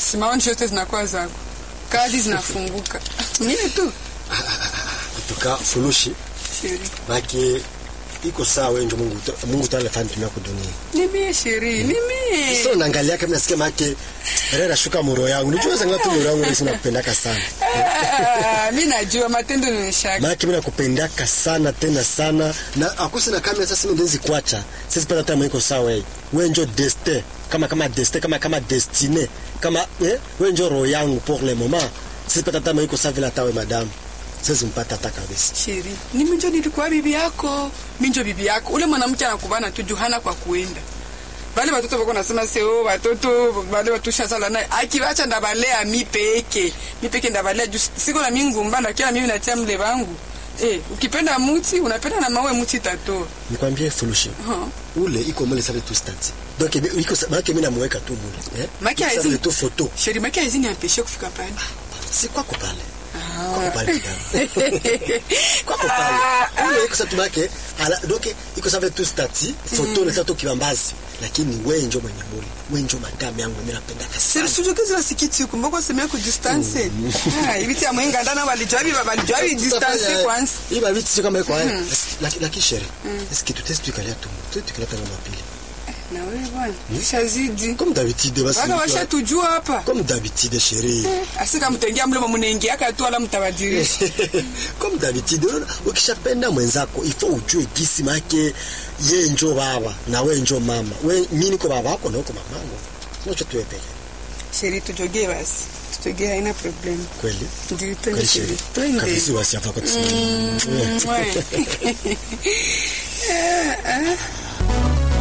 basi maoni zote zinakuwa zako kazi zinafunguka mimi tu kutoka fulushi sheri baki iko sawa wewe ndio Mungu Mungu tale fani tumia kudunia nimie sheri nimie so naangalia kama nasikia make rera shuka muro yangu unajua zanga tu muro yangu nisi nakupendaka sana Ah, mi najua matendo nishaka maana mimi nakupendaka sana tena sana na akusi na kamera sasa mimi ndenzi kuacha sisi pata tamu iko sawa wewe wewe ndio destin kama kama destin kama kama destiné kama eh wewe ndio roho yangu pour le moment sisi pata tamu iko sawa vile tawe madam sisi mpata hata kabisa sheri nimi njo nilikuwa bibi yako mi njo bibi yako ule mwanamke anakubana tu juhana kwa kuenda bale batoto bako nasema se o batoto bale batushazala naye akibacha ndabalea mi peke mi peke ndabalea juu siko na mingumba na kila mimi natia mle bangu eh ukipenda muti unapenda na mawe muti tatoa nikwambie fulushi huh. ule iko mole save tu stati donc ibi- iko sa- maana mimi namweka tu mule eh Maki Save haizini- tu photo sheri maki haizini ampeshe kufika pale si kwako pale kwako pale kidao kwako pale ule iko satu make ala donc iko save tu stati photo na tatu kibambazi lakini wewe njo mwenye mule wewe njo madam yangu mimi napendaka sana sirisujokezi basikiti kumba semea ku distance Ah, ibiti ya mwenga ndana balijua biba balijua bi distance kwanza iba vitu sio kama iko haya lakini lakini shere eski tu test tukalia tu tu tukalia tena mapili na wewe bwana shazidi comme d'habitude basi baka washatujua hapa comme d'habitude chérie asika mtengia mlemo munaingiaka tu ala mtabadilisha comme d'habitude unaona ukishapenda mwenzako ifo ujue gisi make ye njo baba na we njo mama we mi niko baba wako na uko mamangu unacho tuwe peke sheri tujogee basi tujogee haina problem kweli ndio twende kweli sheri chérie twende kabisa wasi hapa kwa Mwe. Ah, ah.